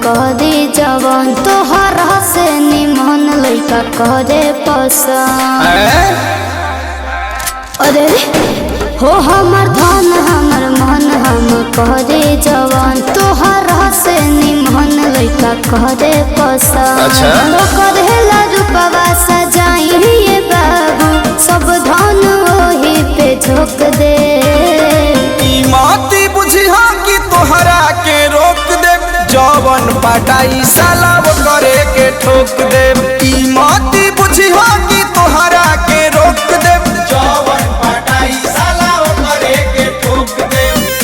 कहदे जवन तोहर से निमन लइका करे पसंद हैं? अरे हो हमर धन हमर मन हम कहदे जवन तोहर से निमन लइका करे पसंद अच्छा। तो करेला रूपवा सजाइए बाबू सब धन ओही पे झोंक दे ई माती बुझिहा कि तोहरा के रोक दे जवन पटाई साला वो करे के ठोक दे ई माती बुझिहा कि तोहरा के रोक दे जवन पटाई साला वो करे के ठोक दे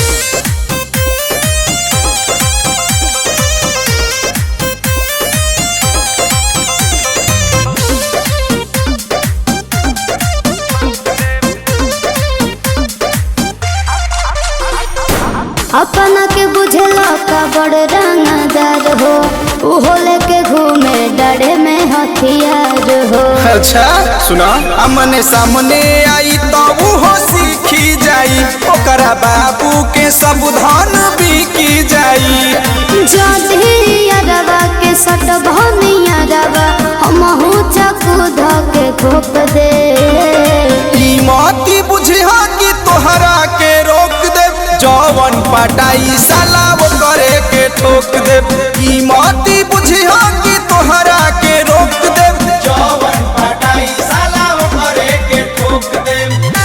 अपना के बुझला का बड़ रंगदार हो उहो लेके घूमे डरे में हथियार हो अच्छा सुना हमने सामने आई तो वो सीखी जाई ओकरा बाबू के सब धन बिकी जाई जदी अरवा के सट भनिया रवा हमहू चकू ध के घोप दे ई माती बुझिहा कि तोहरा के रोक दे जवन पटाई साला वो करे के ठोक दे ई माती बुझिहा कि तोहरा के रोक दे जवन पटाई साला वो करे के ठोक दे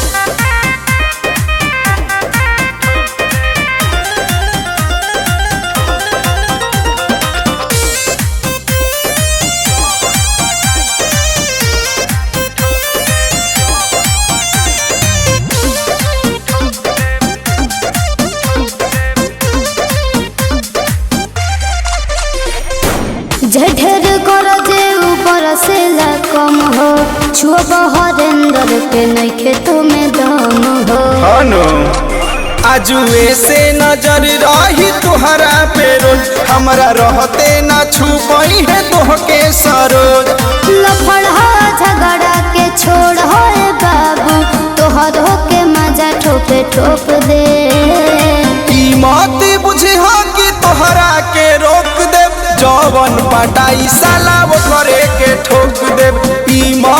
झढेर कर जे ऊपर से ला कम हो छुअब हरेंद्र के नइखे तुम्हें दम हो हनो आजुए से नजर रही तुहरा पे रोज हमरा रहते ना छुपई है तोहके सरोज लफड़ा झगड़ा के छोड़ होए बाबू तोहर के मजा ठोपे ठोप दे ई माती बुझिहा कि तोहरा के रोक दे जवन पटाई साला वो करे के ठोक दे ई माती